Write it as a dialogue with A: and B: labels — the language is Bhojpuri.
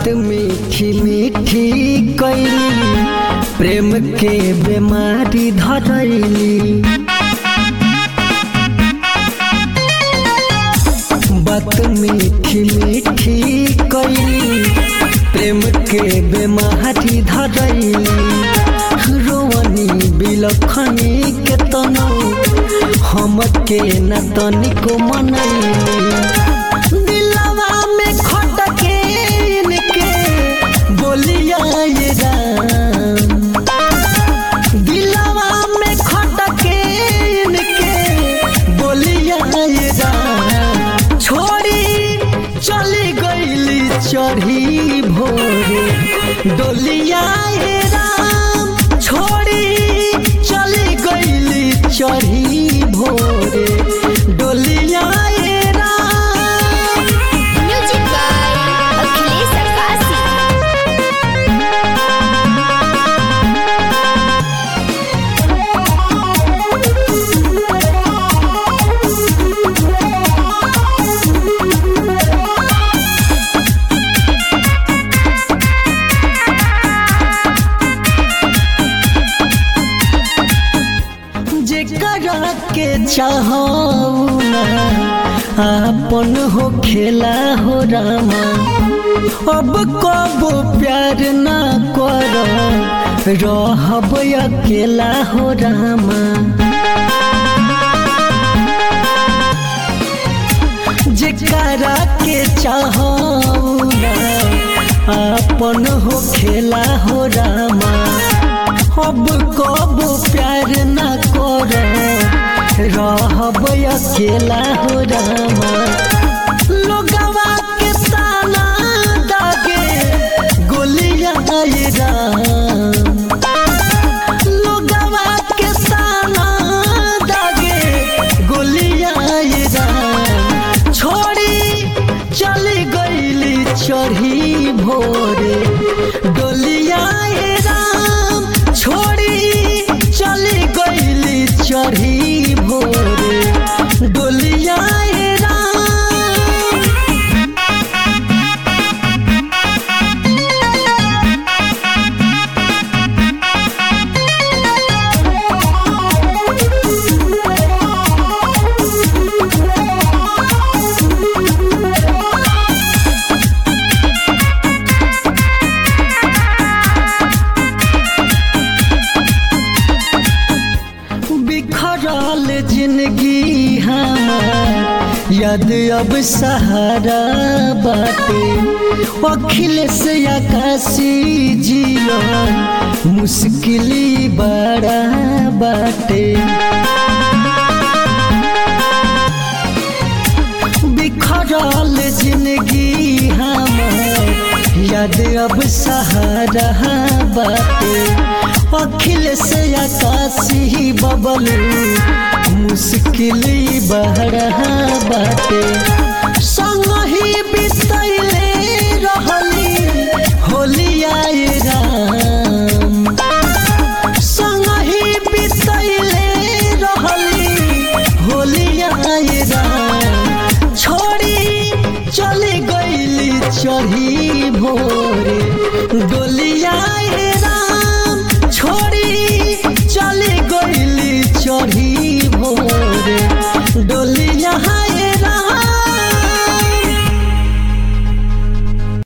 A: बात मीठी मीठी कैली प्रेम के बीमारी धरैली बात मीठी मीठी कैली प्रेम के बीमारी धरैली रोवनी बिलखनी के तनो हम के न तनिको मनैली दिलवा में खटके इनके बोलिया ये राम दिलवा में खटके इनके बोलिया ये राम छोड़ी चली गईली चढ़ी भोरे डोलिया ये राम छोड़ी चली गईली चढ़ी भोरे डोलिया ये राम
B: म्यूजिक बाय अखिलेश अक्कासी
A: जेकरा के चाहो अपन हो खेला हो रामा अब कबो प्यार ना कर रहब अकेला हो रामा जेकरा के चाहो अपन हो खेला हो रामा अब कब प्यार न कर रहब अकेला हो रामा लोगवा के ताना दागे गोलियां आए राम लोगवा के ताना दागे गोलियां आए राम छोड़ी चली गईली चढ़ी भोरे डोलिया ए राम छोड़ी चली गईली चढ़ी भोरे डोलिया ए राम बिखरल जिंदगी हमार याद अब सहारा बाटे अखिलेश आकाशी जीवन मुश्किली बड़ा बाटे बिखरल जिंदगी हमार याद अब सहारा बाटे अखिलेश आकाशी बबल मुश्किल बहरा बाटे संग ही बितैले रहली होलिया राम संग ही बितैले रहली होलिया राम छोड़ी चली गईली चढ़ी भोर